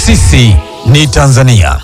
Sisi ni Tanzania.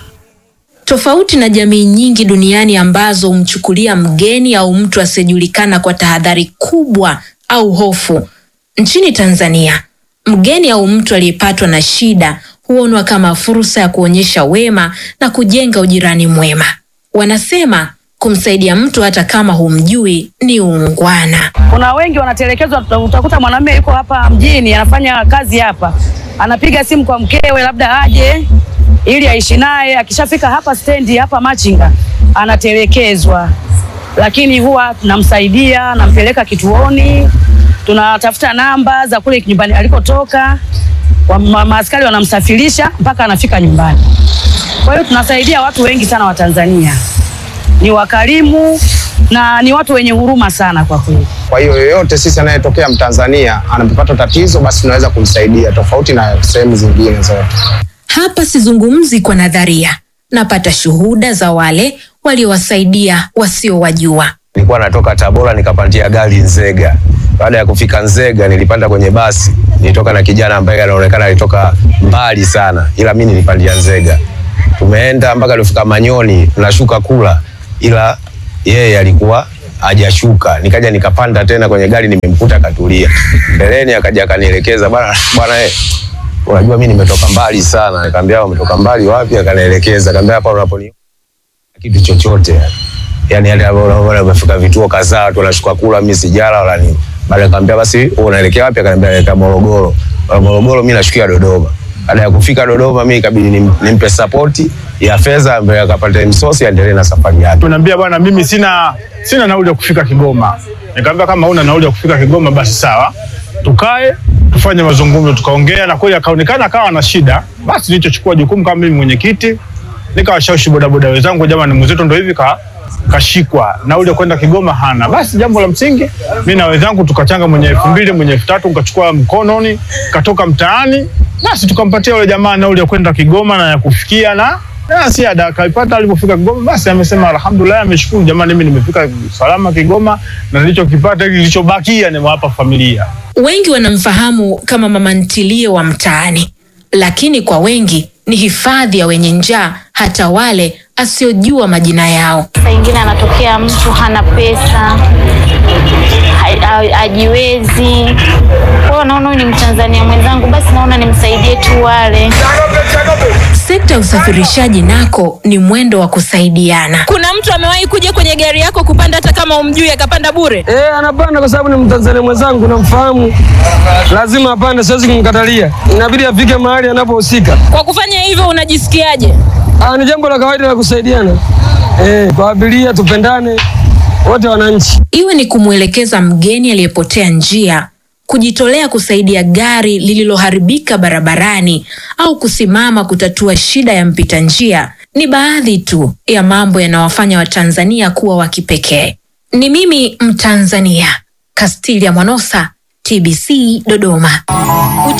Tofauti na jamii nyingi duniani ambazo humchukulia mgeni au mtu asiyejulikana kwa tahadhari kubwa au hofu, nchini Tanzania mgeni au mtu aliyepatwa na shida huonwa kama fursa ya kuonyesha wema na kujenga ujirani mwema. Wanasema kumsaidia mtu hata kama humjui ni uungwana. Kuna wengi wanatelekezwa. Utakuta mwanamume yuko hapa mjini anafanya kazi hapa, anapiga simu kwa mkewe labda aje ili aishi naye. Akishafika hapa stendi hapa Machinga anatelekezwa, lakini huwa tunamsaidia, nampeleka kituoni, tunatafuta namba za kule nyumbani alikotoka, wa- ma- maaskari wanamsafirisha mpaka anafika nyumbani. Kwa hiyo tunasaidia watu wengi sana wa Tanzania, ni wakarimu na ni watu wenye huruma sana kwa kweli. Kwa hiyo yoyote sisi anayetokea Mtanzania anapopata tatizo, basi tunaweza kumsaidia tofauti na sehemu zingine zote. Hapa sizungumzi kwa nadharia, napata shuhuda za wale waliowasaidia wasiowajua. Nilikuwa natoka Tabora nikapandia gari Nzega. Baada ya kufika Nzega nilipanda kwenye basi, nilitoka na kijana ambaye anaonekana alitoka mbali sana, ila mimi nilipandia Nzega. Tumeenda mpaka tulifika Manyoni, tunashuka kula, ila yeye alikuwa hajashuka. Nikaja nikapanda tena kwenye gari, nimemkuta katulia mbeleni, akaja akanielekeza, bwana bwana, eh, unajua mimi nimetoka mbali sana. Nikamwambia umetoka mbali wapi? Akanielekeza, akamwambia hapa unaponi kitu chochote yani yale ambayo unaona umefika vituo kadhaa watu wanashuka kula, mimi sijala wala nini. Baada nikamwambia basi wewe unaelekea wapi? Akaniambia naelekea Morogoro. Wa Morogoro mimi nashukia Dodoma. Baada ya kufika Dodoma mimi ikabidi nim- nimpe support ya fedha ambaye akapata msosi aendelee na safari yake. Tunaambia bwana, mimi sina sina nauli ya kufika Kigoma. Nikamwambia kama huna nauli ya kufika Kigoma basi sawa, tukae tufanye mazungumzo. Tukaongea na kweli akaonekana akawa na shida, basi nilichochukua jukumu kama mimi mwenyekiti, nikawashawishi bodaboda wenzangu, jamani, mwenzetu ndo hivi ka kashikwa nauli ya kwenda Kigoma hana. Basi jambo la msingi, mimi na wenzangu tukachanga mwenye elfu mbili mwenye elfu tatu nikachukua mkononi, katoka mtaani, basi tukampatia yule jamaa nauli ya kwenda Kigoma na ya kufikia na na siada akaipata. Alipofika Kigoma, basi amesema alhamdulillah, ameshukuru jamani, mimi nimefika salama Kigoma na nilichokipata hiki kilichobakia nimewapa familia. Wengi wanamfahamu kama mama ntilie wa mtaani, lakini kwa wengi ni hifadhi ya wenye njaa, hata wale asiojua majina yao. Saa ingine anatokea mtu hana pesa, ha- ha- hajiwezi. Kwa hiyo naona huyu ni Mtanzania mwenzangu, basi naona nimsaidie tu wale. Sekta ya usafirishaji nako ni mwendo wa kusaidiana. Kuna mtu amewahi kuja kwenye gari yako kupanda hata kama umjui akapanda bure? Eh, anapanda kwa sababu ni Mtanzania mwenzangu, namfahamu, lazima apande, siwezi kumkatalia, inabidi afike mahali anapohusika. Kwa kufanya hivyo unajisikiaje? Ah, ni jambo la kawaida la kusaidiana eh, kwa abiria, tupendane wote wananchi. Iwe ni kumwelekeza mgeni aliyepotea njia, kujitolea kusaidia gari lililoharibika barabarani, au kusimama kutatua shida ya mpita njia, ni baadhi tu ya mambo yanawafanya Watanzania kuwa wa kipekee. Ni mimi Mtanzania, Castilia Mwanosa, TBC Dodoma.